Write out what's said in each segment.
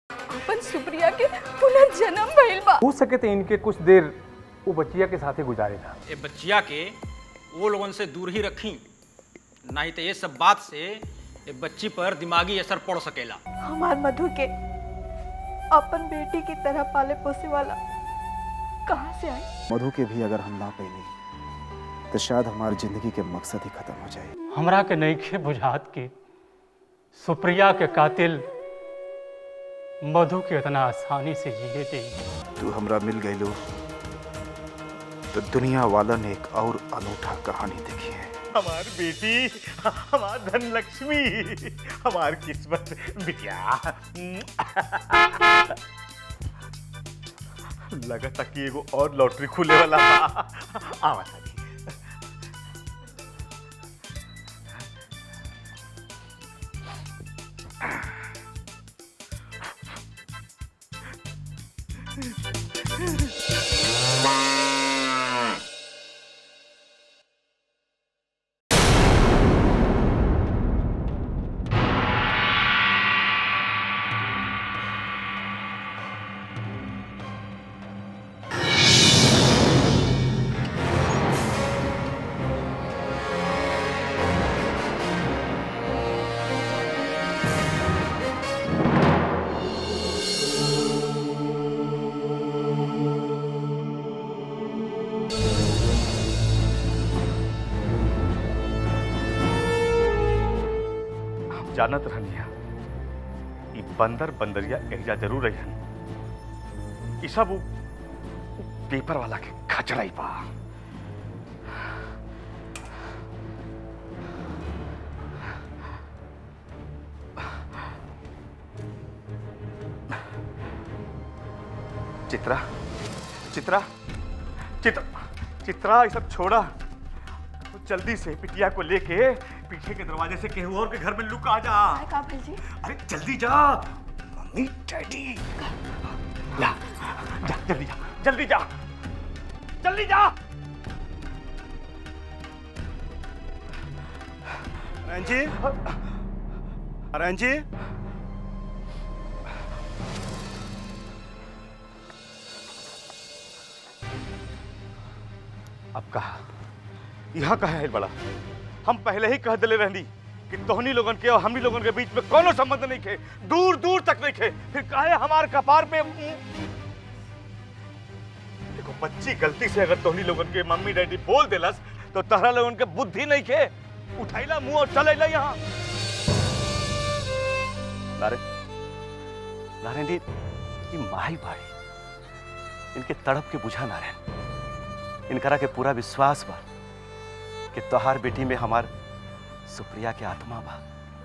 अपन सुप्रिया के पुनर्जन्म भइल बा हो सके तो इनके कुछ देर वो बच्चिया के साथ ही गुजारे था ये बच्चिया के वो लोगन से दूर ही रखी नहीं तो ये सब बात से ये बच्ची पर दिमागी असर पड़ सकेला हमार मधु के अपन बेटी की तरह पाले पोसे वाला कहाँ से आई मधु के भी अगर हम ना पैली तो शायद हमारी जिंदगी के मकसद ही खत्म हो जाए हमरा के नईखे बुझात की सुप्रिया के कातिल मधु के इतना आसानी से जिए दे तू हमरा मिल गई लो तो दुनिया वाला ने एक और अनूठा कहानी देखी है हमार बेटी हमार धन लक्ष्मी हमार किस्मत बिटिया लगा था कि एगो और लॉटरी खुले वाला बा आवा तानी हम जानत रहनिया ई बंदर बंदरिया एरिया जरूर रही ई सब उ- उ पेपर वाला के खचड़ाई बा चित्रा चित्रा चित्रा चित्रा ये सब छोड़ा तो जल्दी से पिटिया को लेके पीछे के दरवाजे से केहू और के घर में लुका जा का भइल जी अरे जल्दी जा मम्मी डैडी ला जा जल्दी जा जल्दी जा जल्दी जा रंजी रंजी अब कहा यहाँ कहा है बड़ा हम पहले ही कह दिले रहनी कि तोहनी लोगन के और हमनी लोगन के बीच में कोनो संबंध नहीं खे दूर दूर तक नहीं खे फिर काहे हमार कपार पे देखो बच्ची गलती से अगर तोहनी लोगन के मम्मी डैडी बोल देलस तो तहरा लोगन के बुद्धि नहीं खे उठाइला मुंह और चल अइला यहाँ नारे नारायण जी ये माही बाड़ी इनके तड़प के बुझा नारायण इनकरा के पूरा विश्वास बा कि तोहार बेटी में हमार सुप्रिया के आत्मा बा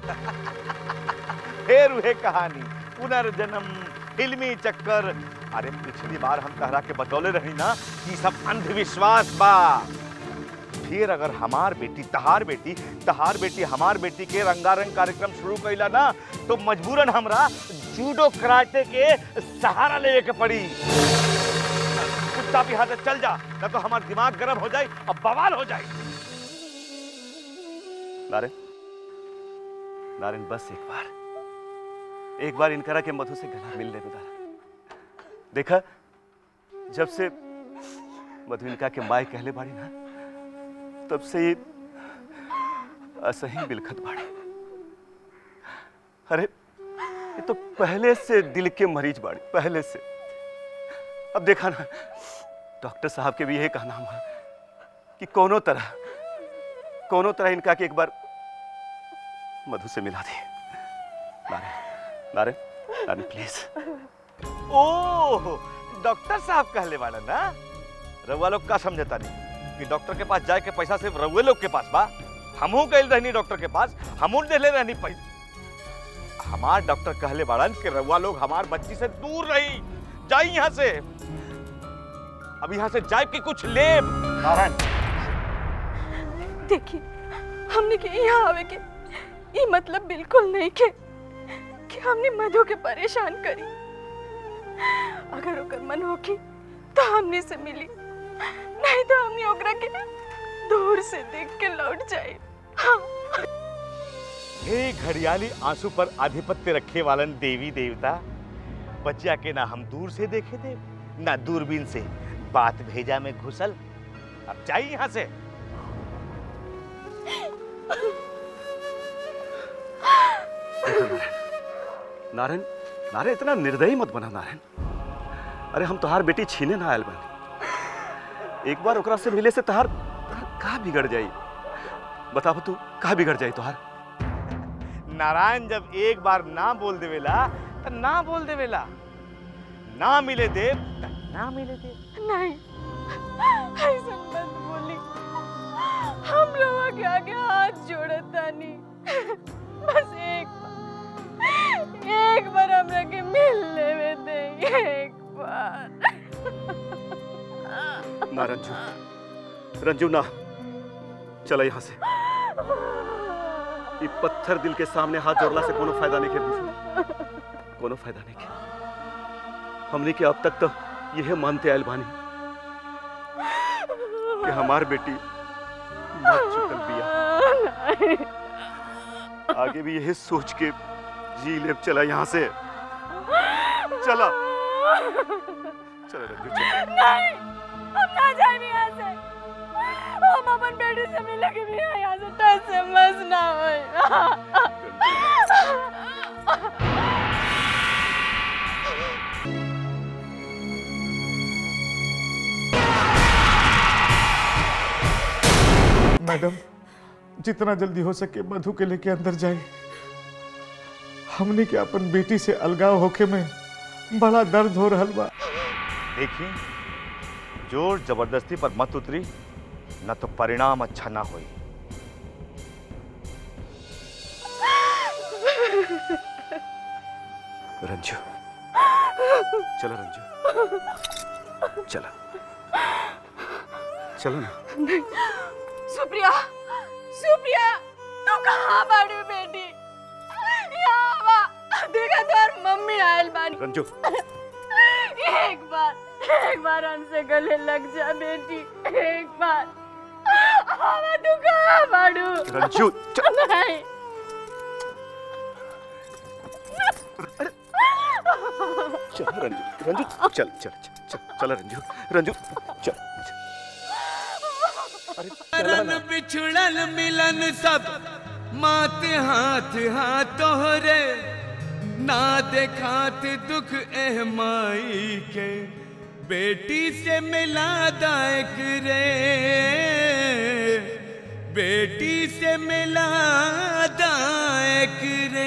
फिर वह कहानी पुनर्जन्म फिल्मी चक्कर अरे पिछली बार हम तहरा के बतौले रही ना कि सब अंधविश्वास बा फिर अगर हमार बेटी तहार बेटी तहार बेटी हमार बेटी के रंगारंग कार्यक्रम शुरू कैला ना तो मजबूरन हमरा जूडो कराटे के सहारा लेवे के पड़ी चुपचाप यहाँ से चल जा ना तो हमार दिमाग गर्म हो जाए और बवाल हो जाए नारायण नारायण बस एक बार एक बार इनकरा के मधु से गला मिल ले दारा देखा जब से मधु इनका के माई कहले बाड़ी ना तब से ये असही बिलखत बाड़ी अरे ये तो पहले से दिल के मरीज बाड़ी पहले से अब देखा ना डॉक्टर साहब के भी यही कहना हुआ कि कोनो तरह कोनो तरह इनका के एक बार मधु से मिला दे Narayan Narayan Narayan please oh doctor साहब कहले वाला ना रउआ लोग का समझता नहीं कि डॉक्टर के पास जाए के पैसा सिर्फ रउए लोग के पास बा हमहू गए रहनी डॉक्टर के पास हमहू ले रहनी पैसा हमार डॉक्टर कहले बाड़न कि रउआ लोग हमार बच्ची से दूर रही जाई यहाँ से अब यहाँ से जाए कि कुछ ले नारायण देखिए हमने के यहाँ आवे के ये मतलब बिल्कुल नहीं के कि हमने मधु के परेशान करी अगर ओकर मन होगी तो हमने से मिली नहीं तो हमने ओकरा के दूर से देख के लौट जाए हाँ हे घड़ियाली आंसू पर आधिपत्य रखे वालन देवी देवता बच्चिया के ना हम दूर से देखे थे ना दूरबीन से बात भेजा में घुसल अब जाइए यहाँ से देखो नारायण नारायण नारायण इतना निर्दयी मत बना नारायण अरे हम तोहार बेटी छीने ना आयल बानी एक बार ओकरा से मिले से तोहार तोहार का बिगड़ जाई बताओ तू का बिगड़ जाई तोहार नारायण जब एक बार ना बोल देवेला तो ना बोल देवेला ना मिले देव त ना मिले देव नहीं ऐसा मत बोली हम रवा के आगे हाथ जोड़ता नहीं बस एक बार एक बार हमरा के मिलने में दे एक बार ना रंजू रंजू ना चला यहाँ से ये पत्थर दिल के सामने हाथ जोड़ला से कोनो फायदा नहीं के कोनो फायदा नहीं के हमने के अब तक तो यह मानते आयल बानी कि हमार बेटी मर चुकल बिया आगे भी यही सोच के जी ले चला यहाँ से चला चला रंजू चला नहीं हम ना जाने यहाँ से हम अपन बेटी से मिले के भी यहाँ से टच से मस ना होए मैडम जितना जल्दी हो सके मधु के लेके अंदर जाए हमने के अपन बेटी से अलगाव होके में बड़ा दर्द हो रहा बा देखी जोर जबरदस्ती पर मत उतरी न तो परिणाम अच्छा ना होई रंजू चला रंजू चला चलो ना सुप्रिया सुप्रिया तू कहाँ बाड़ी बेटी यहाँ आवा देखा तोर मम्मी आयल बानी रंजू एक बार एक बार हमसे गले लग जा बेटी एक बार आवा तू कहाँ बाड़ू रंजू चल नहीं चल रंजू रंजू चल चल चल चल चला रंजू रंजू चल चल। अरे चला रन ना बिछुड़ल मिलन सब मात हाथ हाथ तोहरे ना देखात दुख एह माई के बेटी से मिला दायक रे बेटी से मिला दायक रे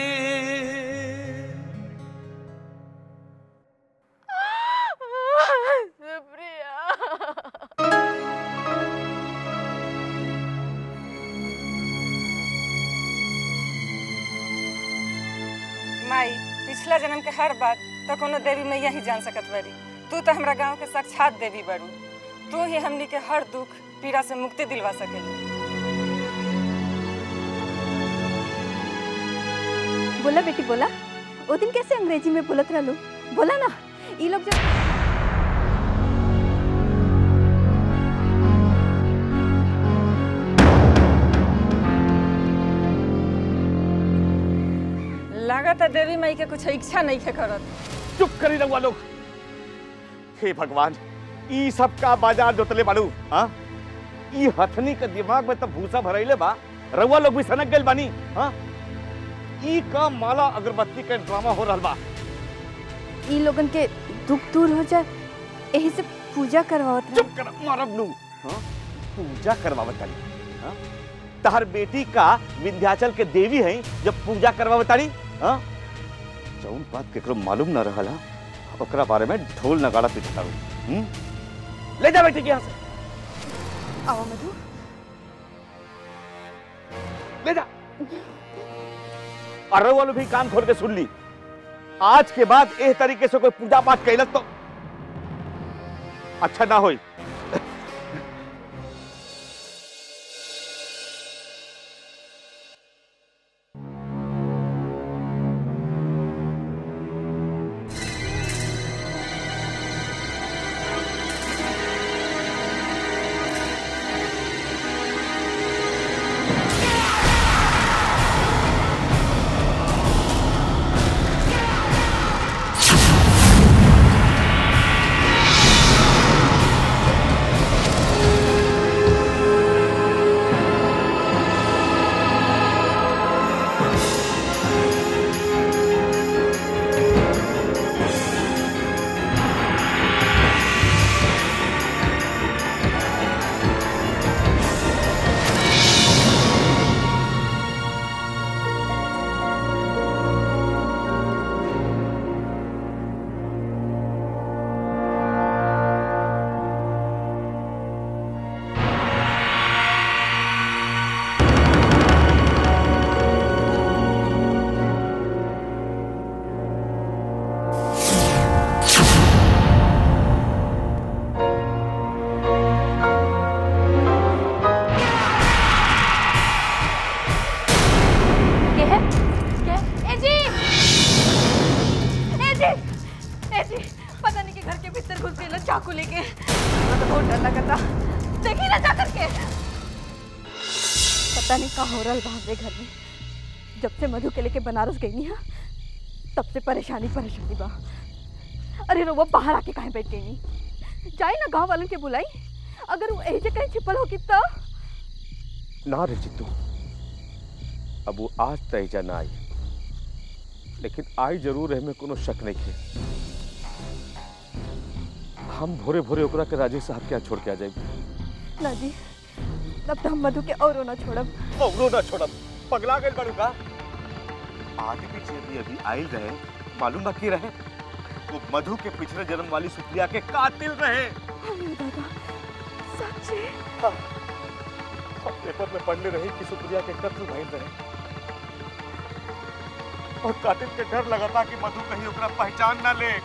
सुप्रिया माई पिछला जन्म के हर बात तो कोनो देवी मैया ही जान सकत बारी तू तो हमरा गांव के साक्षात देवी बारू तू ही हमनी के हर दुख पीड़ा से मुक्ति दिलवा सकेली बोला बेटी बोला वो दिन कैसे अंग्रेजी में बोलत रहलू बोला ना ये लोग जब लागत है देवी माई के कुछ इच्छा नहीं है करत चुप करी रहुआ लोग हे भगवान ई सब का बाजार जोतले बाड़ू हाँ ई हथनी के दिमाग में तो भूसा भरैले बा रहुआ लोग भी सनक गइल बानी हाँ ई का माला अगरबत्ती के ड्रामा हो रहल बा ये लोगन के दुख दूर हो जाए यही से पूजा करवावत रहे चुप कर मारब नू हाँ पूजा करवावत तारी हाँ तहर बेटी का विंध्याचल के देवी हैं जब पूजा करवावत तारी हाँ जौन बात केकरो मालूम ना रहल हा ओकरा बारे में ढोल नगाड़ा पिटता हूँ ले जा बेटी के यहाँ से आओ मधु ले जा अरे वालों भी कान खोल के सुन ली आज के बाद एह तरीके से कोई पूजा पाठ कैलक तो अच्छा ना होई को लेके मुझे तो बहुत डर लगा था देखी ना जाकर के पता नहीं कहाँ हो रहा बा हमरे घर में जब से मधु के लेके बनारस गई नहीं तब से परेशानी परेशानी बा अरे रो वो बाहर आके कहीं बैठ गई नहीं जाए ना गांव वालों के बुलाई अगर वो ऐसे कहीं छिपल होगी तो ना रे चित्तू अब वो आज तैजा ना आई लेकिन आई जरूर है में कोनो शक नहीं है हम भोरे भोरे ओकरा के राजेश साहब के यहाँ छोड़ के आ जाए ना जी तब तो हम मधु के और ना छोड़ब औरो ना छोड़ब पगला गए बड़ू का आगे पीछे भी अभी आयल रहे मालूम बा की रहे वो मधु के पिछले जन्म वाली सुप्रिया के कातिल रहे अरे दादा सच्चे हम पेपर में पढ़ने रही कि सुप्रिया के कत्ल भइल रहे और कातिल के डर लगा था कि मधु कहीं ओकरा पहचान ना ले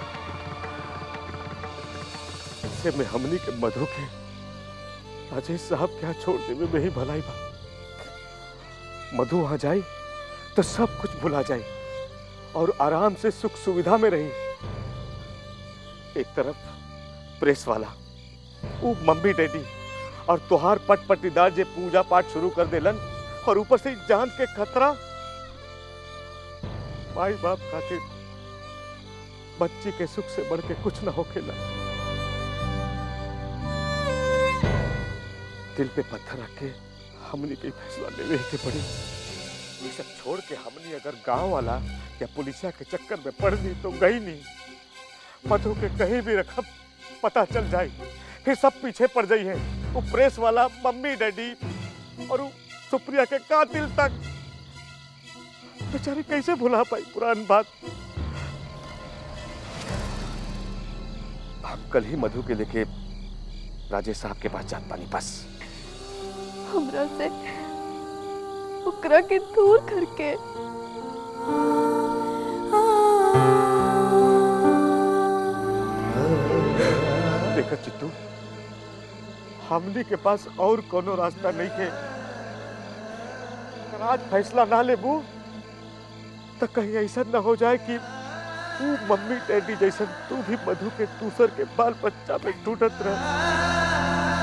इससे में हमनी के मधु के राजेश साहब के यहाँ छोड़ देवे में ही भलाई बा मधु वहां जाई तो सब कुछ भुला जाए और आराम से सुख सुविधा में रही एक तरफ प्रेस वाला वो मम्मी डैडी और तुहार पट पटीदार जे पूजा पाठ शुरू कर देलन और ऊपर से जान के खतरा माई बाप खातिर बच्ची के सुख से बढ़ के कुछ ना होखेला दिल पे पत्थर रख के हमनी के फैसला लेवे के पड़ी ये सब छोड़ के हमनी अगर गांव वाला या पुलिसिया के चक्कर में पड़ दी तो गई नहीं मधु के कहीं भी रखब पता चल जाए फिर सब पीछे पड़ जाई है वो प्रेस वाला मम्मी डैडी और वो सुप्रिया के कातिल तक बेचारी कैसे भुला पाई पुरानी बात हम कल ही मधु के लेके राजेश साहब के पास जात पानी बस हमरा से ओकरा के दूर करके देखा चित्तू हमनी के पास और कोनो रास्ता नहीं है अगर आज फैसला ना लेबू तो कहीं ऐसा ना हो जाए कि तू मम्मी डैडी जैसन तू भी मधु के दूसर के बाल बच्चा में टूटत रह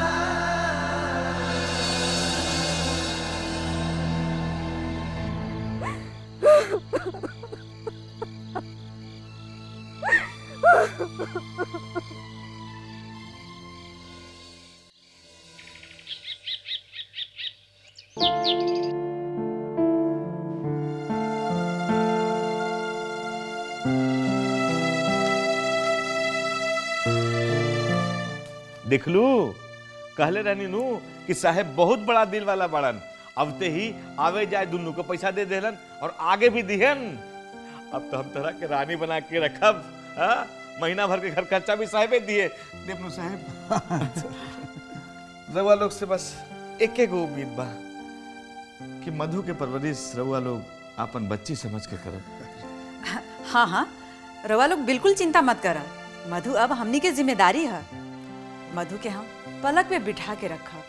देखलू कहले रहनी नू कि साहेब बहुत बड़ा दिल वाला बड़न अबते ही आवे जाए दुनू को पैसा दे देलन और आगे भी दिहन अब तो हम तरह के रानी बना के रखब हाँ? महीना भर के घर खर्चा भी साहेबे दिए देवनू साहेब रउआ लोग से बस एक एक उम्मीद बा कि मधु के परवरिश रउआ लोग अपन बच्ची समझ के करब हाँ हाँ रवा लोग बिल्कुल चिंता मत करा मधु अब हमनी के जिम्मेदारी है मधु के हम पलक पे बिठा के रखा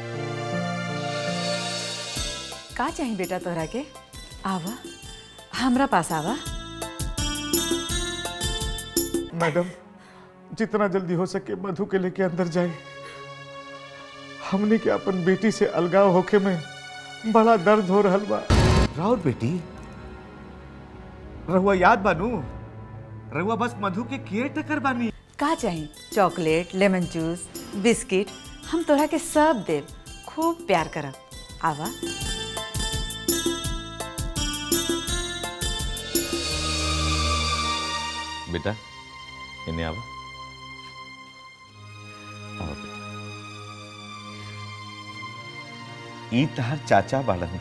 का चाहिए बेटा तोहरा के आवा हमरा पास आवा मैडम जितना जल्दी हो सके मधु के लेके अंदर जाए हमने के अपन बेटी से अलगाव होके में बड़ा दर्द हो रहा बा राउर बेटी रहुआ याद बानू रहुआ बस मधु के केयर टकर बानी का चाहिए चॉकलेट लेमन जूस बिस्किट हम तोहरा के सब देव खूब प्यार करब आवा बेटा इन्हें आवा आवा बेटा ई तहार चाचा बाड़न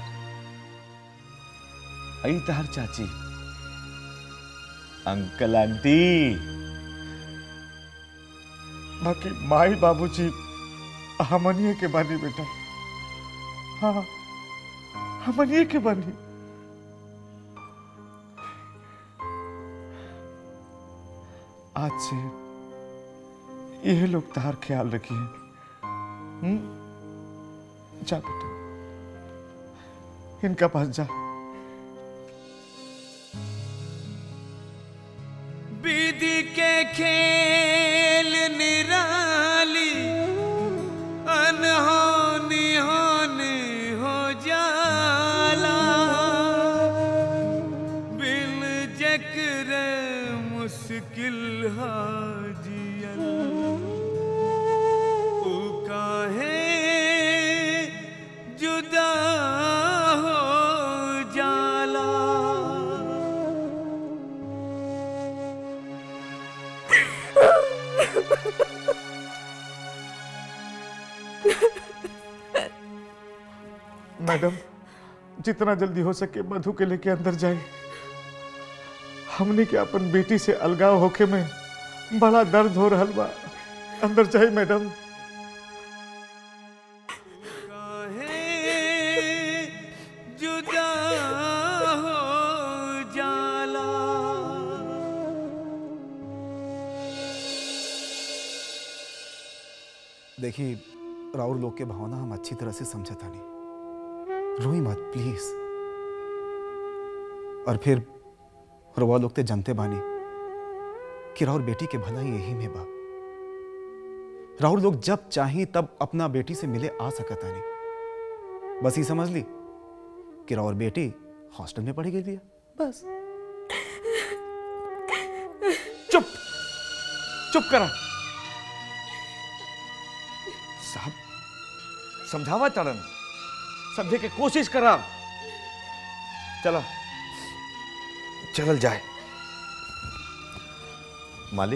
ई तहार चाची अंकल आंटी बाकी माई बाबूजी हमनिए के बानी बेटा हाँ हमनिए के बानी आज से यह लोग तार ख्याल रखिए हम्म? जा बेटा इनका पास जा विधि के खेल निर एकरे मुश्किल हाजियल ऊ काहे जुदा हो जाला मैडम जितना जल्दी हो सके मधु के लेके अंदर जाए हमने के अपन बेटी से अलगाव होके में बड़ा दर्द हो रहा बा अंदर जाए मैडम जुदा हो जाला देखिए राउर लोग के भावना हम अच्छी तरह से समझता नहीं रोई मत प्लीज और फिर रवा लोग ते जनते बानी कि राउर बेटी के भलाई यही में बा राउर लोग जब चाही तब अपना बेटी से मिले आ सकता नहीं बस ये समझ ली कि राउर बेटी हॉस्टल में पढ़ी गई बिया बस चुप चुप करा साहब समझावा चरण समझे के कोशिश करा चला चलल जाए मालिक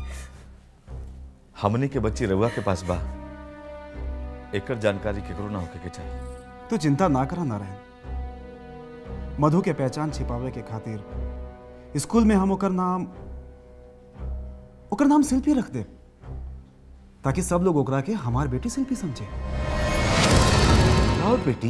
हमनी के बच्ची रउआ के पास बा एकर जानकारी केकरो ना होके के चाहिए तू चिंता ना करा नारायण मधु के पहचान छिपावे के खातिर स्कूल में हम ओकर नाम ओकर नाम शिल्पी रख दे ताकि सब लोग ओकरा के हमार बेटी शिल्पी समझे और बेटी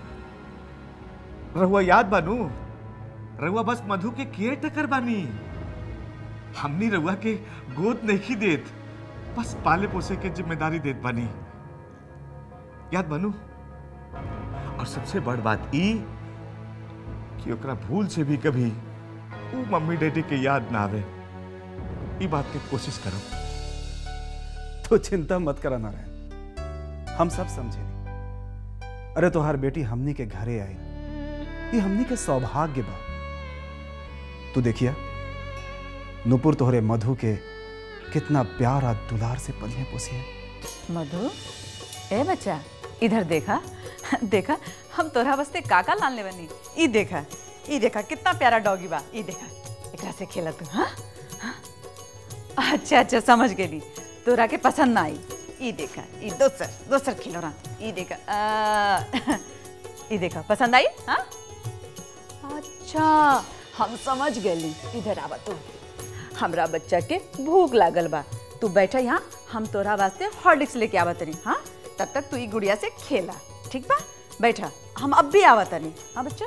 रहुआ याद बानू रहुआ बस मधु के केयर टकर बानी हमनी रहुआ के गोद नहीं देत बस पाले पोसे के जिम्मेदारी देत बानी याद बानू और सबसे बड़ बात ई कि ओकरा भूल से भी कभी वो मम्मी डैडी के याद ना आवे ई बात के कोशिश करो तो चिंता मत करा नारायण हम सब समझे नहीं अरे तोहार बेटी हमनी के घरे आई ये हमनी के सौभाग्य बा तू देखिया नुपुर तोहरे मधु के कितना प्यार और दुलार से पलिए पोसी है मधु ए बच्चा इधर देखा देखा हम तोरा वास्ते काका लान ले बनी ई देखा ई देखा कितना प्यारा डॉगी बा ई देखा एकरा से खेला तू हाँ हाँ? अच्छा अच्छा समझ गेली तोरा के पसंद ना आई ई देखा ई दोसर दोसर खिलौना ई देखा आ, ई देखा पसंद आई हाँ अच्छा हम समझ गेली इधर आवा तू हमरा बच्चा के भूख लागल बा तू बैठा यहाँ हम तोरा वास्ते हॉर्लिक्स लेके आवा तनी हाँ तब तक तू ई गुड़िया से खेला ठीक बा बैठा हम अब भी आवा तनी हाँ बच्चा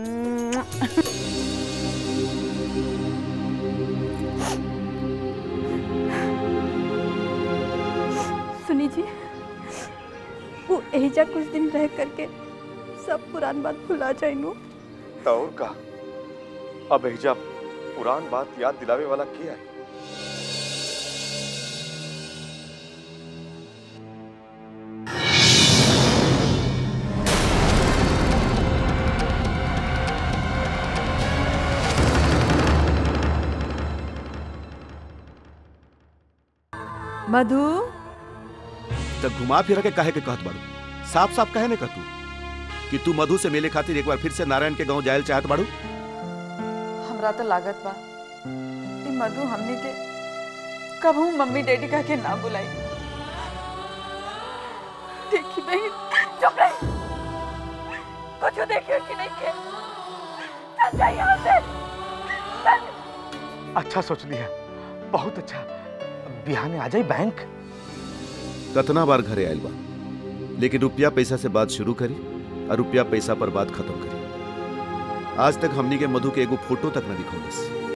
सुनी जी वो एहिजा कुछ दिन रह करके सब पुरान बात भुला जाए नु तो और का अब एहिजा पुरान बात याद दिलावे वाला के है मधु तब घुमा फिरा के काहे के कहत बाड़ू साफ साफ कहे ने कहतू कि तू मधु से मिले खातिर एक बार फिर से नारायण के गांव जायल चाहत बाड़ू हमरा तो लागत बा ई मधु हमनी के कबहू मम्मी डैडी कह के ना बुलाई देखी बहन चुप रही कुछ देखियो कि नहीं के चल जा यहाँ से चल अच्छा सोच लिया बहुत अच्छा बिहाने आ जाए बैंक कतना बार घरे आयल बा लेकिन रुपया पैसा से बात शुरू करी और रुपया पैसा पर बात खत्म करी आज तक हमनी के मधु के एगो फोटो तक न दिखौलस